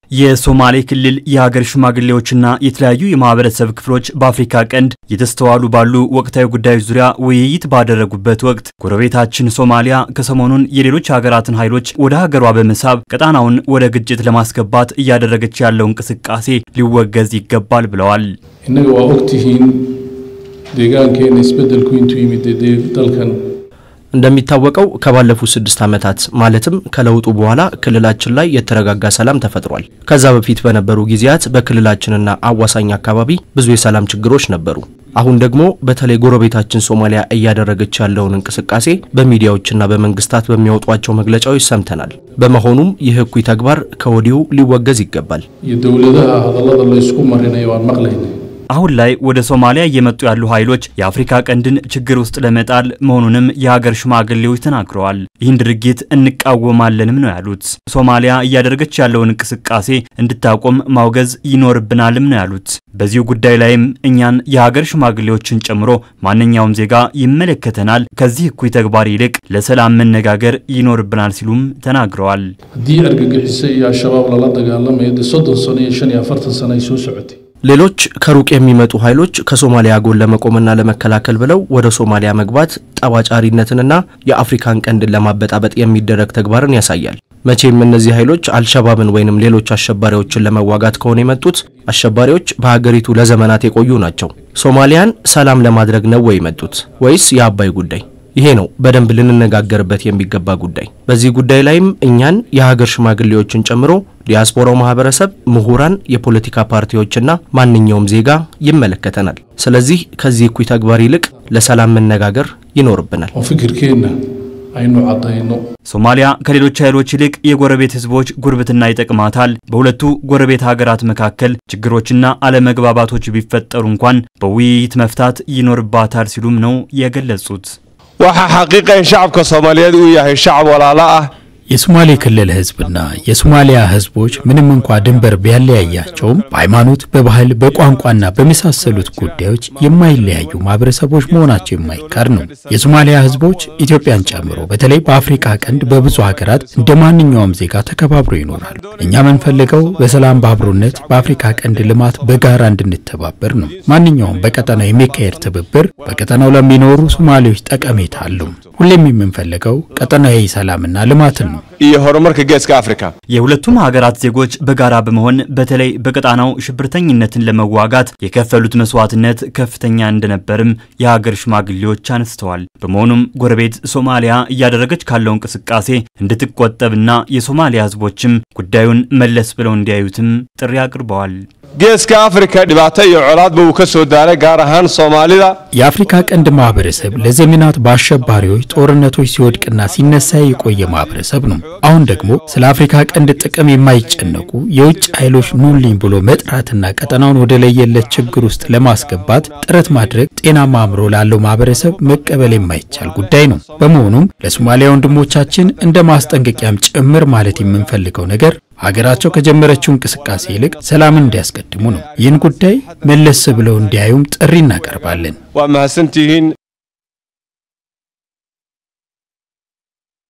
የሶማሌ ክልል የሀገር ሽማግሌዎችና የተለያዩ የማህበረሰብ ክፍሎች በአፍሪካ ቀንድ የተስተዋሉ ባሉ ወቅታዊ ጉዳዮች ዙሪያ ውይይት ባደረጉበት ወቅት ጎረቤታችን ሶማሊያ ከሰሞኑን የሌሎች ሀገራትን ኃይሎች ወደ ሀገሯ በመሳብ ቀጣናውን ወደ ግጭት ለማስገባት እያደረገች ያለው እንቅስቃሴ ሊወገዝ ይገባል ብለዋል። innaga waa ogtihiin deegaankeena isbeddelku intuu yimid dee dalkan እንደሚታወቀው ከባለፉት ስድስት ዓመታት ማለትም ከለውጡ በኋላ ክልላችን ላይ የተረጋጋ ሰላም ተፈጥሯል። ከዛ በፊት በነበሩ ጊዜያት በክልላችንና አዋሳኝ አካባቢ ብዙ የሰላም ችግሮች ነበሩ። አሁን ደግሞ በተለይ ጎረቤታችን ሶማሊያ እያደረገች ያለውን እንቅስቃሴ በሚዲያዎችና በመንግስታት በሚያወጧቸው መግለጫዎች ሰምተናል። በመሆኑም ይህ እኩይ ተግባር ከወዲሁ ሊወገዝ ይገባል። iyo dowladaha hadallada la isku marinayo waan maqlaynay አሁን ላይ ወደ ሶማሊያ እየመጡ ያሉ ኃይሎች የአፍሪካ ቀንድን ችግር ውስጥ ለመጣል መሆኑንም የሀገር ሽማግሌዎች ተናግረዋል። ይህን ድርጊት እንቃወማለንም ነው ያሉት። ሶማሊያ እያደረገች ያለውን እንቅስቃሴ እንድታቆም ማውገዝ ይኖርብናልም ነው ያሉት። በዚሁ ጉዳይ ላይም እኛን የሀገር ሽማግሌዎችን ጨምሮ ማንኛውም ዜጋ ይመለከተናል፣ ከዚህ እኩይ ተግባር ይልቅ ለሰላም መነጋገር ይኖርብናል ሲሉም ተናግረዋል። haddii argagixiso iyo al-shabaab lala dagaalamayo dee soddon sano iyo shan iyo afartan sano ay soo socotay ሌሎች ከሩቅ የሚመጡ ኃይሎች ከሶማሊያ ጎን ለመቆምና ለመከላከል ብለው ወደ ሶማሊያ መግባት ጠባጫሪነትንና የአፍሪካን ቀንድን ለማበጣበጥ የሚደረግ ተግባርን ያሳያል። መቼም እነዚህ ኃይሎች አልሸባብን ወይንም ሌሎች አሸባሪዎችን ለመዋጋት ከሆነ የመጡት አሸባሪዎች በሀገሪቱ ለዘመናት የቆዩ ናቸው። ሶማሊያን ሰላም ለማድረግ ነው ወይ የመጡት ወይስ የአባይ ጉዳይ? ይሄ ነው በደንብ ልንነጋገርበት የሚገባ ጉዳይ። በዚህ ጉዳይ ላይም እኛን የሀገር ሽማግሌዎችን ጨምሮ ዲያስፖራው ማህበረሰብ፣ ምሁራን፣ የፖለቲካ ፓርቲዎችና ማንኛውም ዜጋ ይመለከተናል። ስለዚህ ከዚህ እኩይ ተግባር ይልቅ ለሰላም መነጋገር ይኖርብናል። oo fikirkeenna aynu caddayno ሶማሊያ ከሌሎች ኃይሎች ይልቅ የጎረቤት ህዝቦች ጉርብትና ይጠቅማታል። በሁለቱ ጎረቤት ሀገራት መካከል ችግሮችና አለመግባባቶች ቢፈጠሩ እንኳን በውይይት መፍታት ይኖርባታል ሲሉም ነው የገለጹት። waxaa xaqiiqa in shacabka soomaaliyeed uu yahay shacab walaalo ah የሶማሌ ክልል ህዝብና የሶማሊያ ህዝቦች ምንም እንኳ ድንበር ቢያለያያቸውም በሃይማኖት፣ በባህል፣ በቋንቋና በመሳሰሉት ጉዳዮች የማይለያዩ ማህበረሰቦች መሆናቸው የማይካድ ነው። የሶማሊያ ህዝቦች ኢትዮጵያን ጨምሮ በተለይ በአፍሪካ ቀንድ በብዙ ሀገራት እንደ ማንኛውም ዜጋ ተከባብሮ ይኖራሉ። እኛ የምንፈልገው በሰላም በአብሮነት በአፍሪካ ቀንድ ልማት በጋራ እንድንተባበር ነው። ማንኛውም በቀጠናው የሚካሄድ ትብብር በቀጠናው ለሚኖሩ ሶማሌዎች ጠቀሜታ አለው። ሁሌም የምንፈልገው ቀጠናዊ ሰላምና ልማትን ነው። iyo horumarka geeska afrika የሁለቱም ሀገራት ዜጎች በጋራ በመሆን በተለይ በቀጣናው ሽብርተኝነትን ለመዋጋት የከፈሉት መስዋዕትነት ከፍተኛ እንደነበርም የሀገር ሽማግሌዎች አንስተዋል። በመሆኑም ጎረቤት ሶማሊያ እያደረገች ካለው እንቅስቃሴ እንድትቆጠብና የሶማሊያ ህዝቦችም ጉዳዩን መለስ ብለው እንዲያዩትም ጥሪ አቅርበዋል። geeska afrika dhibaato iyo colaadba uu ka soo daaray gaar ahaan soomaalida የአፍሪካ ቀንድ ማህበረሰብ ለዘመናት በአሸባሪዎች ጦርነቶች ሲወድቅና ሲነሳ የቆየ ማህበረሰብ ነው። አሁን ደግሞ ስለ አፍሪካ ቀንድ ጥቅም የማይጨነቁ የውጭ ኃይሎች ኑልኝ ብሎ መጥራትና ቀጠናውን ወደ ለየለት ችግር ውስጥ ለማስገባት ጥረት ማድረግ ጤናማ አእምሮ ላለው ማህበረሰብ መቀበል የማይቻል ጉዳይ ነው። በመሆኑም ለሶማሊያ ወንድሞቻችን እንደ ማስጠንቀቂያም ጭምር ማለት የምንፈልገው ነገር ሀገራቸው ከጀመረችው እንቅስቃሴ ይልቅ ሰላምን እንዲያስቀድሙ ነው። ይህን ጉዳይ መለስ ብለው እንዲያዩም ጥሪ እናቀርባለን። waa mahadsantihiin